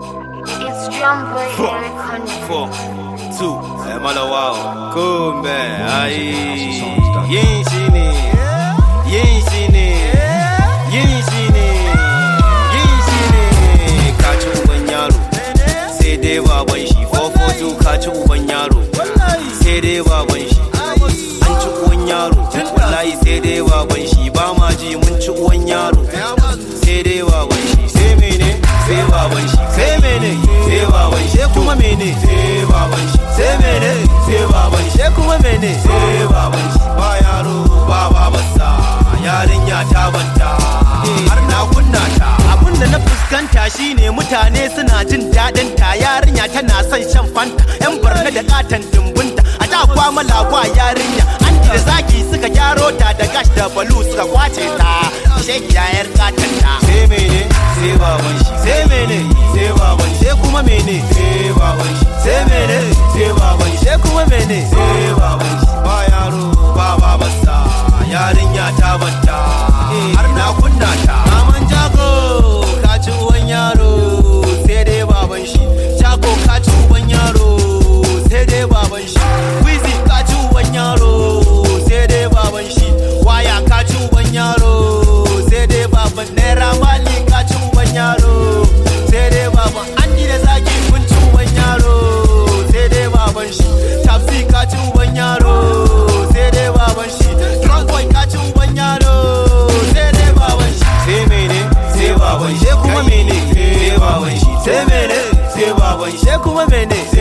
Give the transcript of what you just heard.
It's drum boy Four, Eric Honey. four, two, eh, malawa, kumbe, ai, yin shi ne, yin shi ne, yin shi ne, yin shi ne, ka ci uban yaro, sai dai baban shi, 442 ka ci uban yaro, sai dai baban shi, an ci uwan yaro, wallahi sai dai baban shi, ba ma ji mun ci uwan yaro, sai dai baban shi, sai mene, sai baban shi, sai mene, sai baban shi, sai kuma mene, sai baban shi, sai mene, sai baban shi, sai kuma mene, sai baban shi, ba yaro, ba babansa, yarinya ta banta, har na kunna ta. abun da na fuskanta shine mutane suna jin daɗin ta yarinya tana son shan fanta yan barna da katon dimbunta a da kwama lagwa yarinya an da zaki suka gyaro ta da gash da balu suka kwace ta shekiya yar katon ta sai mene sai baban shi sai mene sai baban shi sai kuma mene sai baban shi sai mene sai baban shi sai kuma mene sai baban shi ba yaro ba babansa yarinya ta banta har na kunna ta maman jago ka ci uwan yaro sai dai baban shi jago ka ci uwan yaro sai dai baban shi wizi ka ci uwan yaro sai dai baban shi waya ka ci uban yaro sai dai baban naira mali ka ci uban yaro sai dai baban an da zaki kun ci uban yaro sai dai baban shi tafsi ka ci uban yaro sai dai baban shi drunk boy ka ci uban yaro sai dai baban shi sai mene sai baban shi sai kuma mene sai baban shi sai mene sai baban shi sai kuma mene